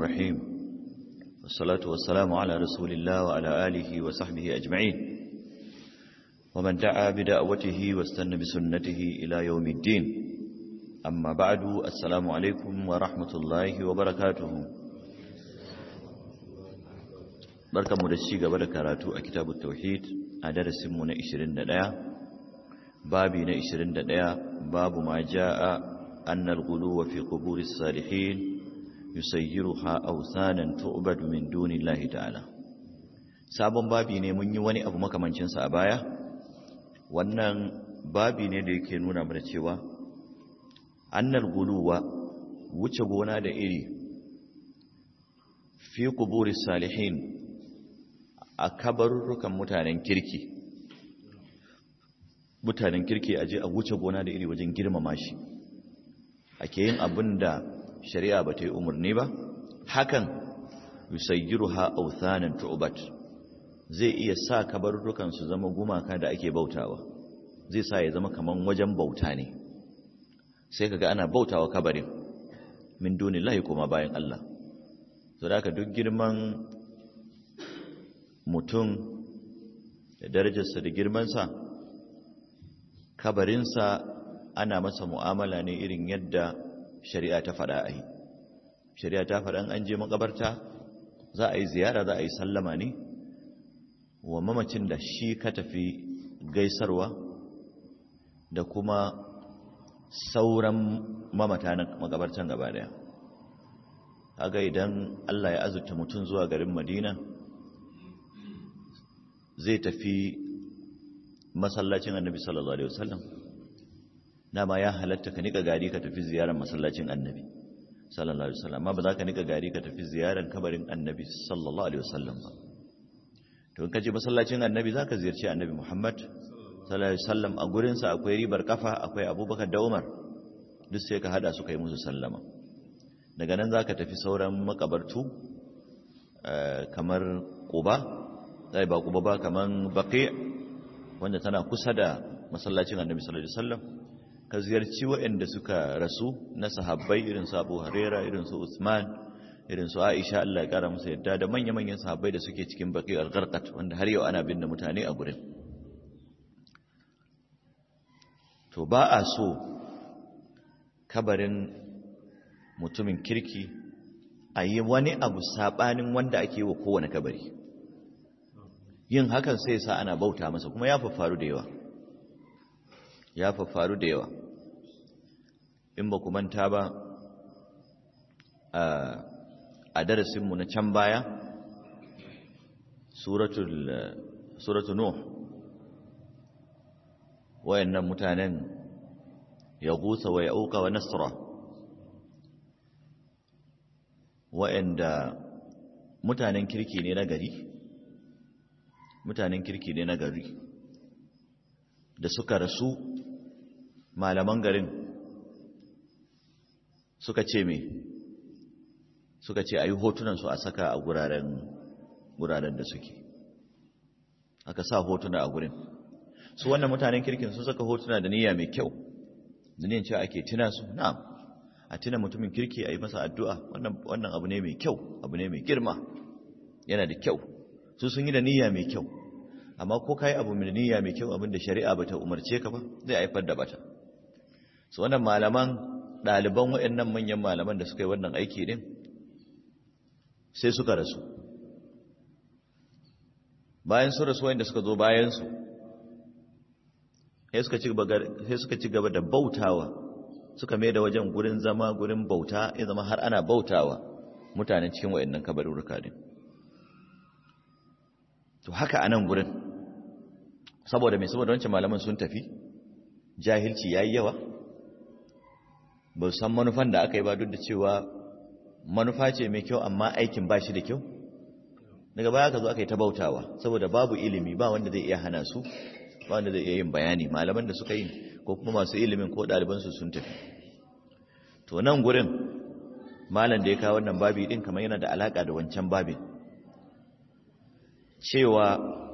الرحيم والصلاة والسلام على رسول الله وعلى آله وصحبه أجمعين ومن دعا بدعوته واستنى بسنته إلى يوم الدين أما بعد السلام عليكم ورحمة الله وبركاته بركة مدشيقة بركاته كتاب التوحيد أدرس من 21 babi na 21 babu ma jaa annal ghuluwa fi quburis salihin yusayyiruha awsanan tu'badu min dunillahi ta'ala sabon babi ne mun yi wani abu makamancin sa a baya wannan babi ne da yake nuna mana cewa annal ghuluwa wuce gona da iri fi quburis salihin a kabarurrukan mutanen kirki mutanen kirki aje a wuce gona da iri wajen girmama shi ake yin abin da shari'a ba ta yi umarni ba hakan yusayyiruha authanan tu'bat zai iya sa kabarurrukan su zama gumaka da ake bautawa zai sa ya zama kaman wajen bauta ne sai kaga ana bautawa kabarin min dunillahi kuma bayan Allah to da duk girman mutum da darajarsa da girmansa kabarinsa ana masa mu'amala ne irin yadda shari'a ta faɗa a yi shari'a ta faɗa an je makabarta za a yi ziyara za a yi sallama ne wa mamacin da shi ka tafi gaisarwa da kuma sauran mamata na makabartan gaba daya kaga idan Allah ya azurta mutum zuwa garin Madina zai tafi masallacin annabi sallallahu alaihi wasallam dama ya halatta ka nika gari ka tafi ziyarar masallacin annabi sallallahu alaihi wasallam amma ba za ka nika gari ka tafi ziyarar kabarin annabi sallallahu alaihi wasallam ba to in ka je masallacin annabi za ka ziyarci annabi muhammad sallallahu alaihi wasallam a gurinsa akwai ribar kafa akwai abubakar da umar duk sai ka hada su kai musu sallama daga nan za ka tafi sauran makabartu kamar quba zai ba quba ba kamar baqi' wanda tana kusa da masallacin annabi sallallahu alaihi wasallam ka ziyarci waɗanda suka rasu na sahabbai irin su Abu Huraira irin su Uthman irin su Aisha Allah ya kara musu yadda da manya-manyan sahabbai da suke cikin baqi al-gharqat wanda har yau ana binne mutane a gurin to ba a so kabarin mutumin kirki a yi wani abu sabanin wanda ake wa kowane kabari yin hakan sai sa ana bauta masa kuma ya faru da yawa ya faru da yawa in ba ku manta ba a darasinmu na can baya suratul nuh wayannan mutanen ya gusa wa ya auka wa nasra wayanda mutanen kirki ne na gari mutanen kirki ne na gari da suka rasu malaman garin suka ce me suka ce a yi hotunansu a saka a guraren guraren da suke aka sa hotuna a gurin su wannan mutanen kirkin sun saka hotuna da niyya mai kyau da niyan cewa ake tuna su na'am a tuna mutumin kirki a yi masa addu'a wannan abu ne mai kyau abu ne mai girma yana da kyau su sun yi da niyya mai kyau amma ko kai abu mai niyya mai kyau abinda shari'a bata umarce ka ba zai haifar da bata su wannan malaman ɗaliban waɗannan manyan malaman da suka yi wannan aiki din sai suka rasu bayan su rasu wanda suka zo bayan su sai suka ci gaba da bautawa suka mai da wajen gurin zama gurin bauta ya zama har ana bautawa mutanen cikin waɗannan kabarurruka din to haka a nan gurin saboda mai saboda wancan malaman sun tafi jahilci ya yi yawa ba san manufan da aka yi ba duk da cewa manufa ce mai kyau amma aikin ba shi da kyau daga baya ka zo aka yi ta bautawa saboda babu ilimi ba wanda zai iya hana su ba wanda zai iya yin bayani malaman da suka yi ko kuma masu ilimin ko ɗalibansu sun tafi to nan gurin malam da ya kawo wannan babi din kamar yana da alaka da wancan babin cewa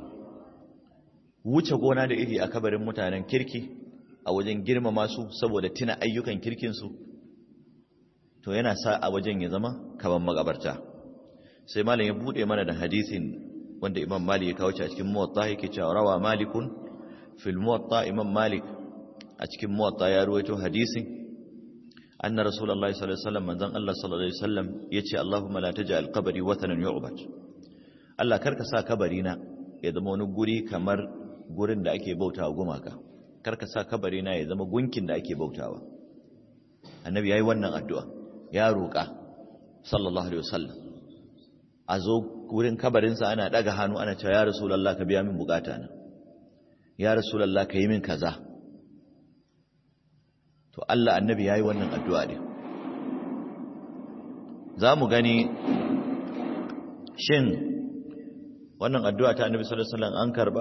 wuce gona da iri a kabarin mutanen kirki a wajen girmama su saboda tuna ayyukan kirkinsu to yana sa a wajen ya zama kaman makabarta sai malam ya bude mana da hadisin wanda imam malik ya kawo shi a cikin muwatta yake cewa rawa malikun fil muwatta imam malik a cikin muwatta ya ruwaito hadisin anna rasulullahi sallallahu alaihi wasallam manzon Allah sallallahu alaihi wasallam yace Allahumma la taj'al qabri watanan yu'bad Allah karka sa kabari na ya zama wani guri kamar gurin da ake bautawa gumaka karka sa kabari na ya zama gunkin da ake bautawa annabi yayi wannan addu'a ya roƙa sallallahu alaihi wasallam a zo wurin kabarinsa ana daga hannu ana cewa ya rasulullah ka biya min bukata na ya rasulullah ka yi min kaza to Allah annabi yayi wannan addu'a ne za mu gani shin wannan addu'a ta annabi sallallahu alaihi wasallam an karba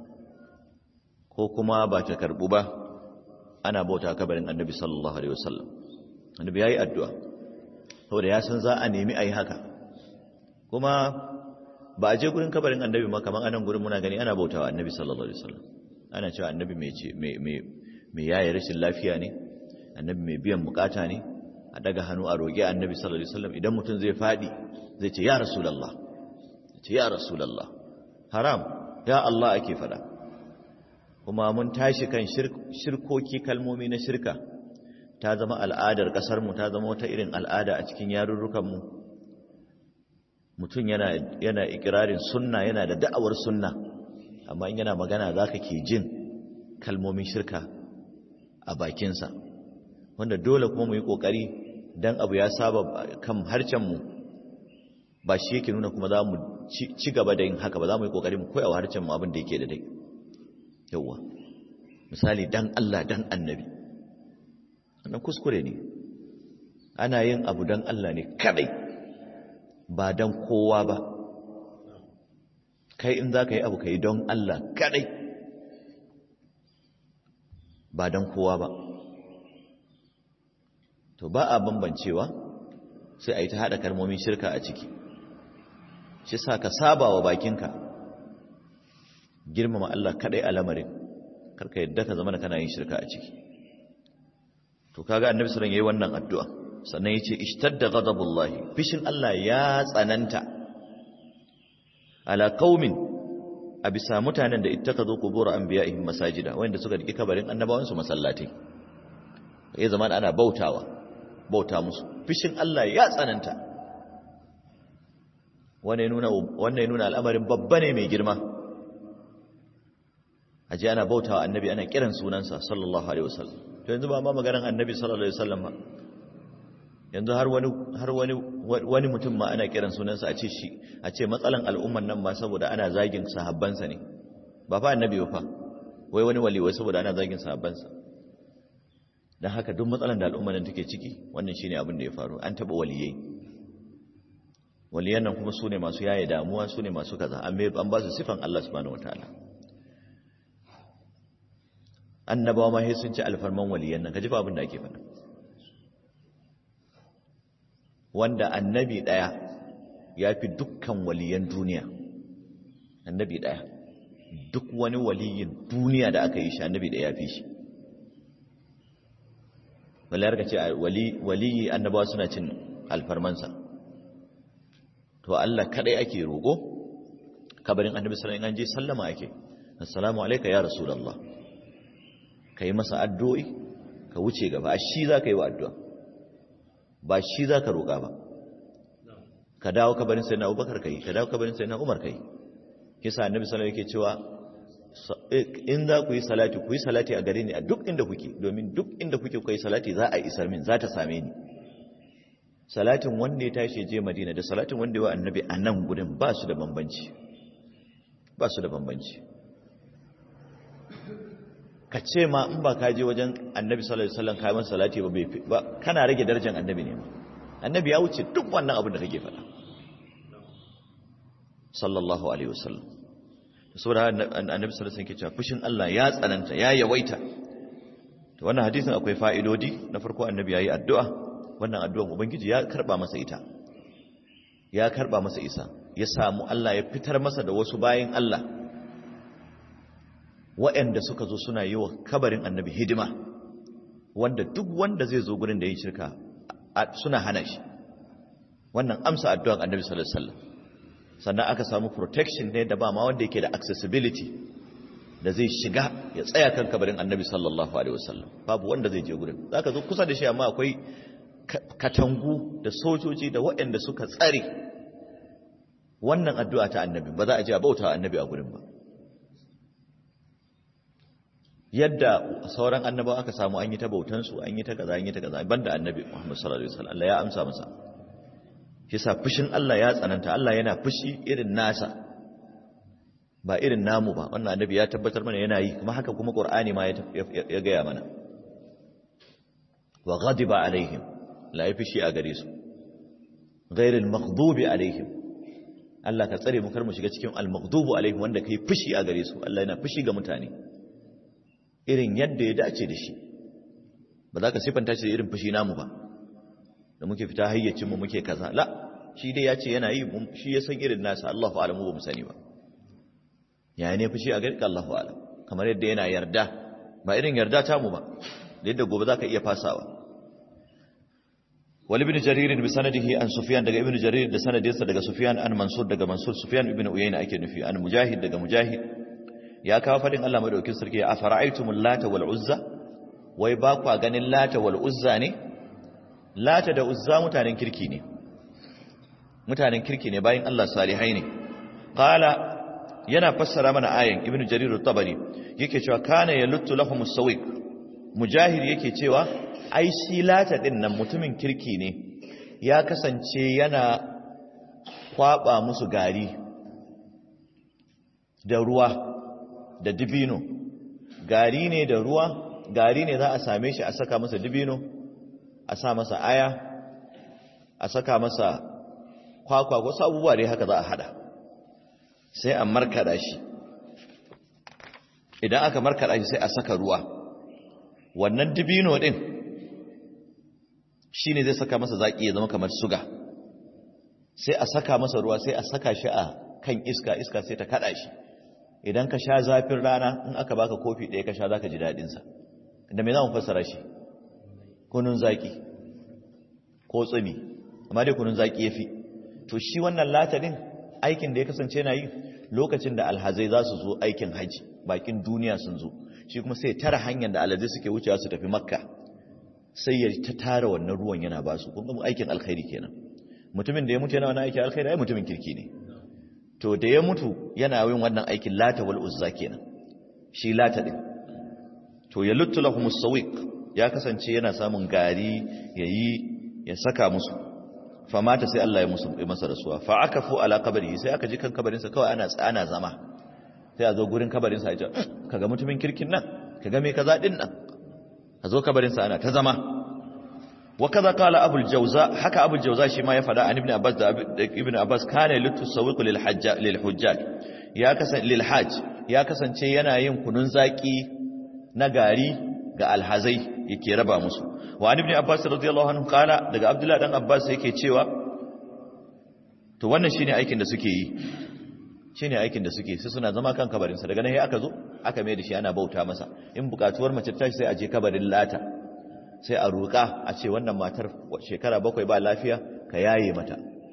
ko kuma ba ta karbu ba ana bauta kabarin annabi sallallahu alaihi wasallam annabi yayi addu'a saboda ya san za a nemi ayi haka kuma ba a je gurin kabarin annabi ma kaman anan gurin muna gani ana bautawa annabi sallallahu alaihi wasallam ana cewa annabi mai ce mai mai mai yayi rashin lafiya ne annabi mai biyan bukata ne a daga hannu a roƙi annabi sallallahu alaihi wasallam idan mutum zai fadi zai ce ya rasulullah ce ya rasulullah haram ya Allah ake fada kuma mun tashi kan shirkoki kalmomi na shirka ta zama al'adar ƙasarmu ta zama wata irin al'ada a cikin yarurrukanmu mutum yana yana ikirarin sunna yana da da'awar sunna amma in yana magana za ka ke jin kalmomin shirka a bakinsa wanda dole kuma mu yi ƙoƙari don abu ya saba kan harcenmu ba shi yake nuna kuma za mu ci gaba da yin haka ba za mu yi ƙoƙari mu koya wa harcenmu abin da yake da dai yauwa misali dan Allah dan annabi wannan kuskure ne ana yin abu dan Allah ne kadai ba dan kowa ba kai in za ka yi abu ka yi don Allah kadai ba dan kowa ba to ba a bambancewa sai a yi ta haɗa kalmomin shirka a ciki shi sa ka saba wa bakinka girmama Allah kadai a lamarin karka yadda ka zama kana yin shirka a ciki to kaga annabi sallallahu alaihi wannan addu'a sannan yace ishtadda ghadabullahi fishin Allah ya tsananta ala qaumin a bisa mutanen da ittakazu qubur anbiya'ihim masajida wanda suka diki kabarin annabawan su masallatai ya zama ana bautawa bauta musu fishin Allah ya tsananta wannan ya nuna wannan ya nuna al'amarin babba ne mai girma aje ana bautawa annabi ana kiran sunansa sallallahu alaihi wasallam to yanzu ba ma maganar annabi sallallahu alaihi wasallam ba yanzu har wani har wani wani mutum ma ana kiran sunansa a ce shi a ce matsalan al'umman nan ma saboda ana zagin sahabbansa ne ba fa annabi ba fa wai wani wali wai saboda ana zagin sahabbansa dan haka duk matsalan da al'umman nan take ciki wannan shine abin da ya faru an taba waliyai waliyan nan kuma sune masu yaye damuwa sune masu kaza an an ba su sifan Allah subhanahu wataala annabawa ma sai sun ci alfarman waliyan nan kaji fa abin da ake faɗa wanda annabi daya ya fi dukkan waliyan duniya annabi daya duk wani waliyin duniya da aka yi shi annabi daya ya fi shi walayar ka ce waliyi annabawa suna cin alfarmansa to Allah kadai ake roƙo kabarin annabi sallallahu alaihi wasallam an je sallama ake assalamu alayka ya rasulullah ka yi masa addu'o'i ka wuce gaba shi za ka yi wa addu'a ba shi za ka roƙa ba ka dawo kabarin sai na abubakar ka yi ka dawo kabarin sai na umar ka yi kisa annabi sallallahu yake cewa in za ku yi salati ku yi salati a gare ni a duk inda kuke domin duk inda kuke ku yi salati za a isar min za ta same ni salatin wanda ya tashi je madina da salatin wanda ya wa annabi a nan gudun ba su da bambanci ba su da bambanci ka ce ma in ba ka je wajen annabi sallallahu alaihi wasallam kai masa salati ba ba kana rage darajar annabi ne annabi ya wuce duk wannan abin da kake faɗa sallallahu alaihi wasallam saboda annabi sallallahu alaihi wasallam ke cewa fushin Allah ya tsananta ya yawaita to wannan hadisin akwai fa'idodi na farko annabi yayi addu'a wannan addu'an ubangiji ya karba masa ita ya karba masa isa ya samu Allah ya fitar masa da wasu bayin Allah waɗanda suka zo suna yi wa kabarin annabi hidima wanda duk wanda zai zo gurin da yi shirka suna hana shi wannan amsa addu'an annabi sallallahu alaihi wasallam sannan aka samu protection ne da ba ma wanda yake da accessibility da zai shiga ya tsaya kan kabarin annabi sallallahu alaihi wasallam babu wanda zai je gurin zaka zo kusa da shi amma akwai katangu da sojoji da waɗanda suka tsare wannan addu'a ta annabi ba za a je a bauta annabi a gurin ba yadda sauran annabawa aka samu an yi ta bautansu an yi ta kaza an yi ta kaza banda annabi Muhammad sallallahu alaihi wasallam Allah ya amsa masa yasa fushin Allah ya tsananta Allah yana fushi irin nasa ba irin namu ba wannan annabi ya tabbatar mana yana yi kuma haka kuma Qur'ani ma ya gaya mana wa ghadiba alaihim la yafishi a gare su ghairil maghdubi alaihim Allah ka tsare mu kar mu shiga cikin al-maghdubu alaihim wanda kai fushi a gare su Allah yana fushi ga mutane irin yadda ya dace da shi ba za ka sifanta shi da irin fushi namu ba da muke fita hayyacinmu muke kaza la shi dai ya ce yana yi shi ya san irin nasa Allahu alamu ba mu sani ba ya ne fushi a garka Allahu alam kamar yadda yana yarda ba irin yarda ta mu ba da yadda gobe za ka iya fasawa wal ibn jarir bi sanadihi an sufyan daga ibn jarir da sanadinsa daga sufyan an mansur daga mansur sufyan ibn uyayna ake nufi an mujahid daga mujahid ya kawo fadin Allah madaukin sarki a fara'aitumul lata wal uzza wai ba kwa ganin lata wal uzza ne lata da uzza mutanen kirki ne mutanen kirki ne bayan Allah salihai ne qala yana fassara mana ayan ibnu jarir at-tabari yake cewa kana yaluttu lahum as-sawiq mujahid yake cewa ai shi lata din nan mutumin kirki ne ya kasance yana kwaba musu gari da ruwa da dibino gari ne da ruwa gari ne za a same shi a saka masa dibino a sa masa aya a saka masa kwakwa wasu abubuwa dai haka za a hada sai a markada shi idan aka markada shi sai a saka ruwa wannan dibino din shi ne zai saka masa zaki ya zama kamar suga sai a saka masa ruwa sai a saka shi a kan iska iska sai ta kada shi idan ka sha zafin rana in aka baka kofi ɗaya ka sha za ka ji daɗinsa da mai za mu fassara shi kunun zaƙi ko tsumi amma dai kunun zaƙi ya fi to shi wannan latarin aikin da ya kasance na yi lokacin da alhazai za su zo aikin haji bakin duniya sun zo shi kuma sai tara hanyar da alhazai suke wucewa su tafi makka sai ya ta tara wannan ruwan yana ba su kun aikin alkhairi kenan mutumin da ya mutu yana wani aikin alkhairi ai mutumin kirki ne to da ya mutu yana yin wannan aikin lata wal uzza kenan shi lata din to ya luttu lahum sawiq ya kasance yana samun gari yayi ya saka musu fa mata sai Allah ya musu masa rasuwa fa akafu ala qabri sai aka ji kan kabarin sa kawai ana ana zama sai a zo gurin kabarin sa ya ce kaga mutumin kirkin nan kaga me kaza din nan a zo kabarin sa ana ta zama وكذا قال ابو الجوزاء حكى ابو الجوزاء شي ما يفدا عن ابن عباس ابن عباس كان للتسوق للحج للحجاج يا كسن للحاج ya kasance yana yin kunun zaki na gari ga alhazai yake raba musu wa ibn abbas radiyallahu anhu kala daga abdullahi dan abbas yake cewa to wannan shine aikin da suke yi shine aikin da suke sai suna zama kan kabarin sa daga nan sai aka zo aka mai da shi ana bauta masa in bukatuwar mace ta sai a je kabarin lata sai a roƙa a ce wannan matar shekara bakwai ba lafiya ka yaye mata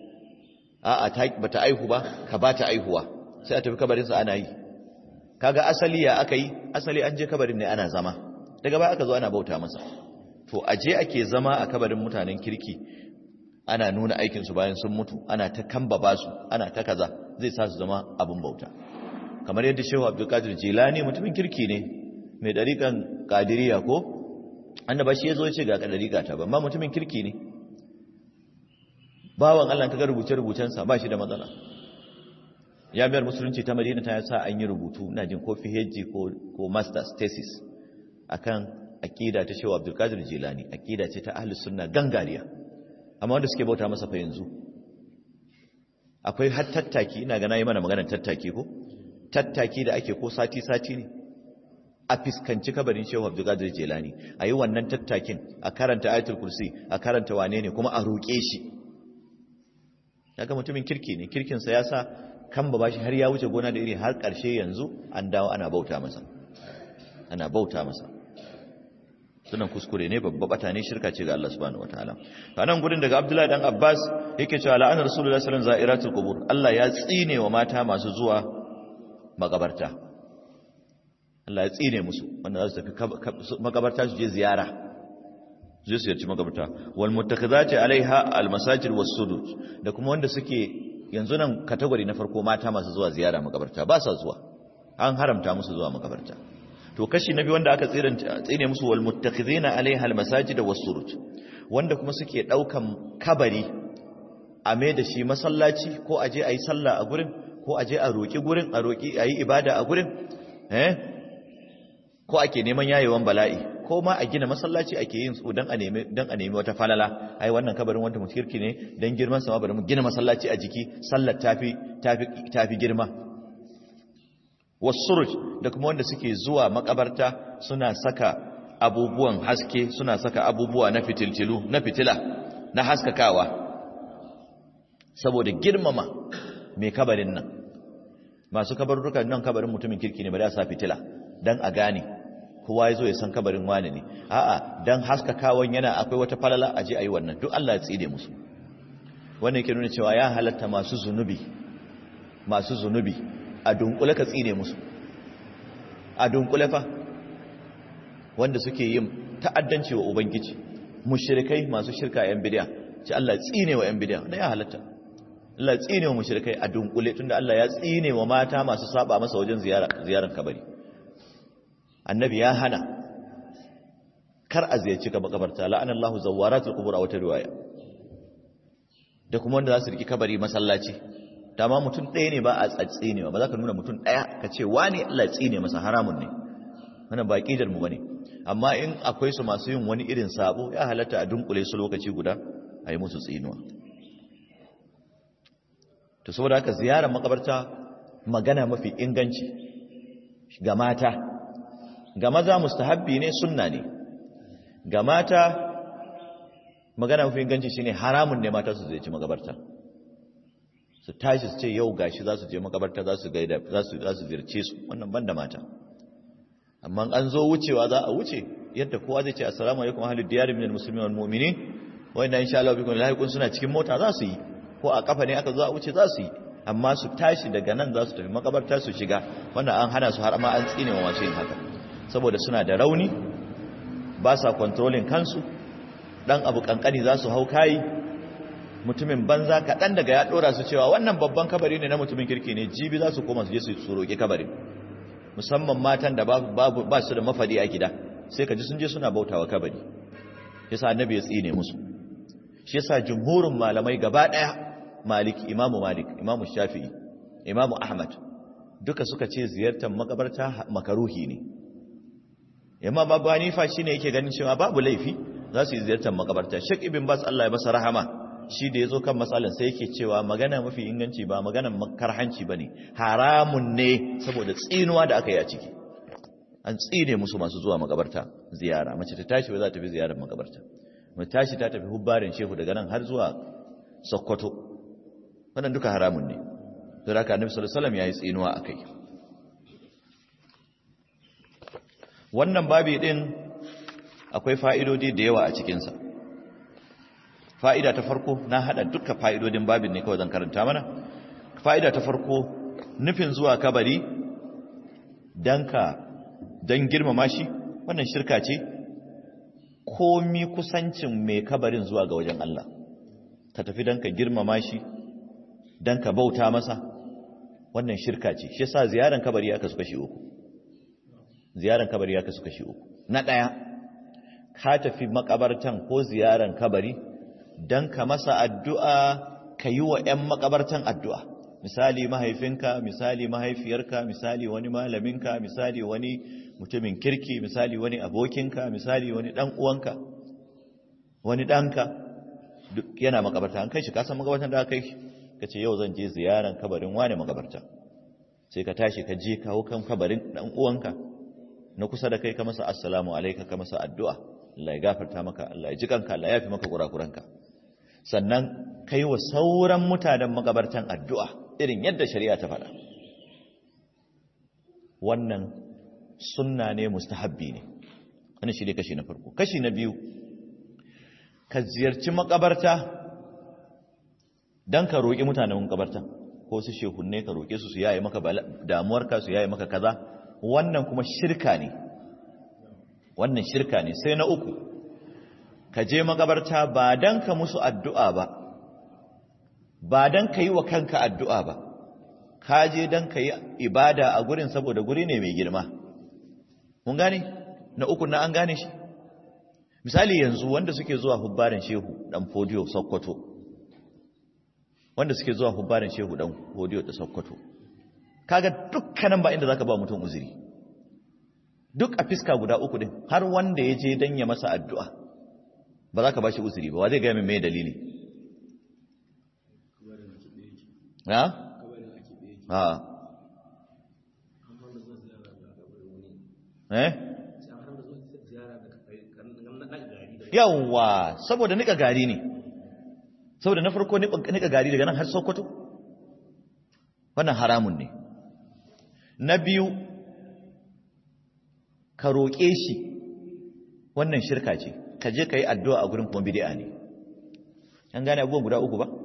a'a ba ta aihu ba ka ba ta aihuwa sai a tafi kabarinsa ana yi kaga asali ya aka yi asali an je kabarin ne ana zama daga baya aka zo ana bauta masa to a je ake zama a kabarin mutanen kirki ana nuna aikinsu bayan sun mutu ana ta kamba basu ana ta kaza zai sa su zama abin bauta kamar yadda shehu abdulkadir jilani mutumin kirki ne mai ɗariƙan ƙadiriya ko annaba shi yazo yace ga kadari gata ba amma mutumin kirki ne bawan Allah kaga rubuce-rubucen sa ba shi da matsala jami'ar musulunci ta Madina ta sa an yi rubutu ina jin ko PhD ko ko master's thesis akan aqida ta Shehu Abdul Qadir Jilani aqida ce ta ahlus sunna gangariya amma wanda suke bauta masa fa yanzu akwai har tattaki ina ga nayi mana maganar tattaki ko tattaki da ake ko sati sati ne a fiskanci kabarin shehu abdulkadir jelani a yi wannan tattakin a karanta ayatul kursi a karanta wane ne kuma a roƙe shi daga mutumin kirki ne kirkinsa ya sa kan ba shi har ya wuce gona da iri har ƙarshe yanzu an dawo ana bauta masa ana bauta masa sunan kuskure ne babba bata ne shirka ce ga Allah subhanahu wataala a nan gurin daga Abdullahi dan Abbas yake cewa la'ana Rasulullahi sallallahu alaihi wasallam za'iratul qubur Allah ya tsine wa mata masu zuwa makabarta Allah ya tsine musu wanda za su tafi makabarta su je ziyara zai su yarci makabarta wal muttakhizati alaiha al masajid was sudud da kuma wanda suke yanzu nan category na farko mata masu zuwa ziyara makabarta ba sa zuwa an haramta musu zuwa makabarta to kashi na biyu wanda aka tsine musu wal muttakhizina alaiha al masajid was sudud wanda kuma suke daukan kabari a mai da shi masallaci ko aje ayi sallah a gurin ko aje a roki gurin a roki ayi ibada a gurin eh ko ake neman yayewan bala'i ko ma a gina masallaci ake yin su dan a nemi dan a nemi wata falala ai wannan kabarin wanda mutkirki ne dan girman sa ma bari mu gina masallaci a jiki sallar tafi tafi tafi girma wasuruj da kuma wanda suke zuwa makabarta suna saka abubuwan haske suna saka abubuwa na fitiltilu na fitila na haskakawa saboda girmama mai kabarin nan masu kabarurruka nan kabarin mutumin kirki ne ba da sa fitila dan a gane kowa ya zo ya san kabarin wani ne a'a dan haskakawan yana akwai wata falala aje ayi wannan duk Allah ya tside musu wannan yake nuna cewa ya halatta masu zunubi masu zunubi a dunkule ka tsine musu a dunkule fa wanda suke yin ta'addanci wa ubangiji mushrikai masu shirka yan bid'a ce Allah ya tsine wa yan bid'a ne ya halatta Allah ya tsine wa mushrikai a dunkule tunda Allah ya tsine wa mata masu saba masa wajen ziyara ziyaran kabari annabi ya hana kar a ziyarci ka makabarta la'anallahu zawaratul qubur a wata riwaya da kuma wanda za su riki kabari masallaci dama mutum ɗaya ne ba a tsatsi ne ba za ka nuna mutum ɗaya ka ce wani Allah tsine masa haramun ne wannan ba kidar mu bane amma in akwai su masu yin wani irin sabo ya halatta a dunkule su lokaci guda a yi musu tsinuwa to saboda haka ziyarar makabarta magana mafi inganci ga mata ga maza mustahabbi ne sunna ne ga mata magana mafi inganci shine haramun ne mata su zai ci makabarta su tashi su ce yau gashi za su je makabarta za su gaida za su za su zirce su wannan banda mata amma an zo wucewa za a wuce yadda kowa zai ce assalamu alaikum ahlud diyar minal muslimin wal mu'minin wanda insha Allah bikum lahiqun suna cikin mota za su yi ko a kafa ne aka zo a wuce za su yi amma su tashi daga nan za su tafi makabarta su shiga wannan an hana su har ma an tsine wa masu yin haka saboda suna da rauni ba sa controlling kansu dan abu kankani za su hau kayi mutumin banza kaɗan daga ya ɗora su cewa wannan babban kabari ne na mutumin kirki ne jibi za su koma su je su roƙi kabarin musamman matan da ba su da mafadi a gida sai ka ji sun je suna bautawa kabari yasa annabi ya tsine musu shi yasa jumhurin malamai gaba ɗaya malik imamu malik imamu shafi'i imamu ahmad duka suka ce ziyartar makabarta makaruhi ne yamma babu hanifa shine yake ganin cewa babu laifi za su yi ziyartar makabarta shek ibn bas Allah ya masa rahama shi da yazo kan matsalan sai yake cewa magana mafi inganci ba magana makarhanci bane haramun ne saboda tsinuwa da aka yi a ciki an tsine musu masu zuwa makabarta ziyara mace ta tashi ba za ta fi ziyarar makabarta mace tashi ta tafi hubbarin shehu daga nan har zuwa sokoto wannan duka haramun ne don haka annabi sallallahu alaihi wasallam yayi tsinuwa akai wannan babi din akwai fa'idodi da yawa a cikinsa fa'ida ta farko na haɗa duka fa'idodin babin ne kawai zan karanta mana fa'ida ta farko nufin zuwa kabari don ka don girmama shi wannan shirka ce komi kusancin mai kabarin zuwa ga wajen Allah ka tafi don ka girmama shi don ka bauta masa wannan shirka ce shi sa ziyaran kabari ya kasu kashi uku ziyaran kabari ya kasu kashi uku na ɗaya ka tafi makabartan ko ziyaran kabari don ka masa addu'a ka yi wa ‘yan makabartan addu'a misali mahaifinka misali mahaifiyarka misali wani malaminka misali wani mutumin kirki misali wani abokinka misali wani ɗan uwanka wani ɗanka duk yana makabarta an kai shi kasan makabartan da aka kai ka ce yau zan je ziyaran kabarin wane makabarta sai ka tashi ka je kawo kan kabarin ɗan uwanka na kusa da kai ka masa assalamu alaika ka masa addu'a Allah ya gafarta maka Allah ya ji kanka Allah ya fi maka kurakuranka sannan kai wa sauran mutanen magabartan addu'a irin yadda shari'a ta faɗa wannan sunna ne mustahabbi ne wani shi ne kashi na farko kashi na biyu ka ziyarci makabarta don ka roƙi mutanen makabarta ko su shehunne ka roƙe su su yaye maka damuwarka su yaye maka kaza wannan kuma shirka ne wannan shirka ne sai na uku ka je makabarta ba don ka musu addu'a ba ba don ka yi wa kanka addu'a ba ka je don ka yi ibada a gurin saboda guri ne mai girma mun gane na uku na an gane shi misali yanzu wanda suke zuwa hubbarin shehu dan fodiyo sokoto wanda suke zuwa hubbarin shehu dan fodiyo da sokoto kaga dukkanin ba inda zaka ba mutum uzuri duk a fiska guda uku din har wanda ya je dan ya masa addu'a ba za ka ba shi uzuri ba wa zai gaya min mai dalili na? ha eh yawwa saboda nika gari ne saboda na farko nika gari daga nan har sokoto wannan haramun ne na biyu ka roƙe shi wannan shirka ce ka je ka yi addu'a a gurin kuma bidi'a ne an gane abubuwan guda uku ba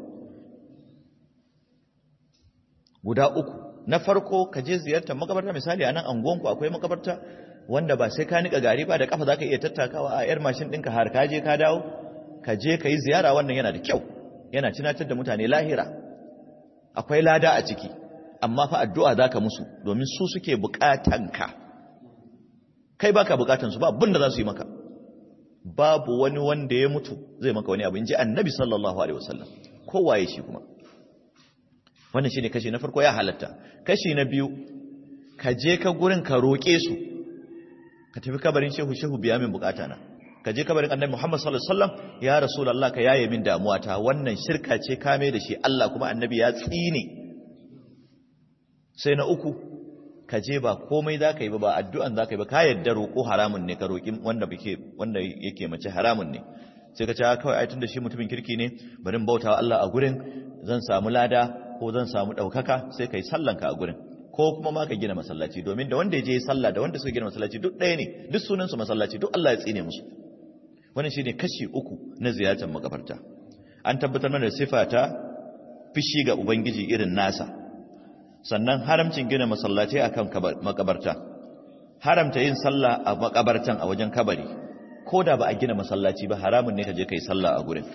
guda uku na farko ka je ziyartar makabarta misali a nan anguwanku akwai makabarta wanda ba sai ka nika gari ba da kafa za ka iya tattakawa a yar mashin ɗinka har ka je ka dawo ka je ka yi ziyara wannan yana da kyau yana tunatar da mutane lahira akwai lada a ciki amma fa addu'a za ka musu domin su suke buƙatanka kai baka buƙatansu ba abin da za su yi maka babu wani wanda ya mutu zai maka wani abu in ji annabi sallallahu alaihi wasallam kowaye shi kuma wannan shine kashi na farko ya halatta kashi na biyu ka je ka gurin ka roƙe su ka tafi kabarin shehu shehu biya min bukata na ka je kabarin annabi Muhammad sallallahu alaihi wasallam ya rasulullah ka yaye min damuwa ta wannan shirka ce kame da shi Allah kuma annabi ya tsine sai na uku ka je ba komai zaka yi ba ba addu'an zaka yi ba ka yadda roƙo haramun ne ka roƙi wanda bake wanda yake mace haramun ne sai ka ce kawai ai tunda shi mutumin kirki ne bari in bautawa Allah a gurin zan samu lada ko zan samu ɗaukaka sai ka yi sallanka a gurin ko kuma ma ka gina masallaci domin da wanda ya je sallah da wanda suka gina masallaci duk ɗaya ne duk sunansu masallaci duk Allah ya tsine musu wannan shine kashi uku na ziyartar makabarta an tabbatar mana da sifa ta fishi ga ubangiji irin nasa sannan haramcin gina masallaci akan makabarta haramta yin sallah a makabartan a wajen kabari ko da ba a gina masallaci ba haramun ne ka je kai sallah a gurin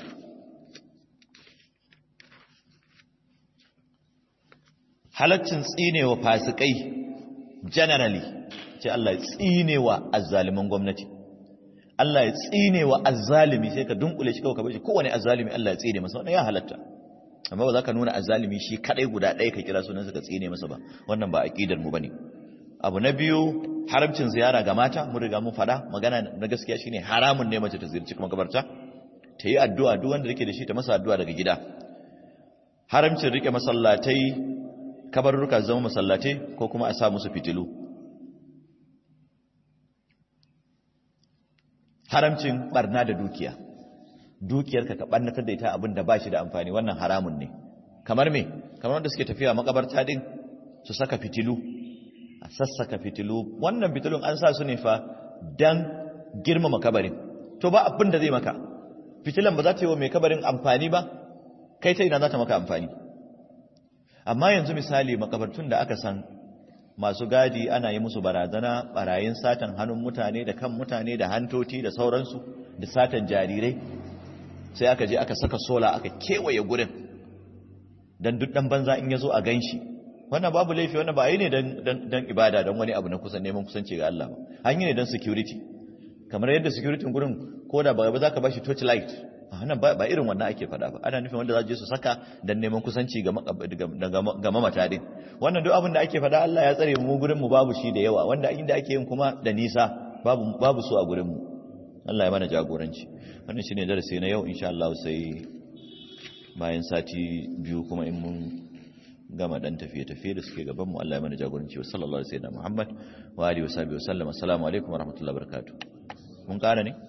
halaccin tsinewa fasikai generally ce Allah ya tsinewa azzaliman gwamnati Allah ya tsinewa azzalimi sai ka dunkule shi kawai ka bashi kowane azzalimi Allah ya tsine masa wannan ya halatta amma ba za ka nuna azzalimi shi kadai guda ɗaya ka kira sunan ka tsine masa ba wannan ba aqidar mu bane abu na biyu haramcin ziyara ga mata mun riga mun fada magana na gaskiya shine haramun ne mace ta ziyarci kuma kabarta ta yi addu'a duk wanda yake da shi ta masa addu'a daga gida haramcin rike masallatai kabarurruka zama masallatai ko kuma a sa musu fitilu haramcin barna da dukiya dukiyarka ka barnatar da ita abin da ba shi da amfani wannan haramun ne kamar me kamar wanda suke tafiya makabarta din su saka fitilu a sassaka fitilu wannan fitilun an sa su ne fa dan girmama kabarin to ba abin da zai maka fitilan ba za ta yi wa mai kabarin amfani ba kai ta ina za ta maka amfani amma yanzu misali makabartun da aka san masu gadi ana yi musu barazana barayin satan hannun mutane da kan mutane da hantoti da sauransu da satan jarirai sai aka je aka saka sola aka kewaye gurin don duk dan banza in ya zo a gan shi wannan babu laifi wannan ba yi ne don ibada don wani abu na kusan neman kusanci ga Allah ba an yi ne don security kamar yadda security gurin ko da ba za ka ba shi torch light wannan ba irin wannan ake faɗa ba ana nufin wanda za je su saka don neman kusanci ga mamata din wannan duk abin da ake faɗa Allah ya tsare mu gurin mu babu shi da yawa wanda inda ake yin kuma da nisa babu babu su a gurin mu Allah ya mana jagoranci wannan shine darasi na yau insha Allah sai bayan sati biyu kuma in mun gama dan tafiye-tafiye da suke gaban mu Allah ya mana jagoranci wa sallallahu alaihi wa sallam Muhammad wa alihi wa sahbihi wa sallam assalamu alaikum wa rahmatullahi wa barakatuh mun kara ne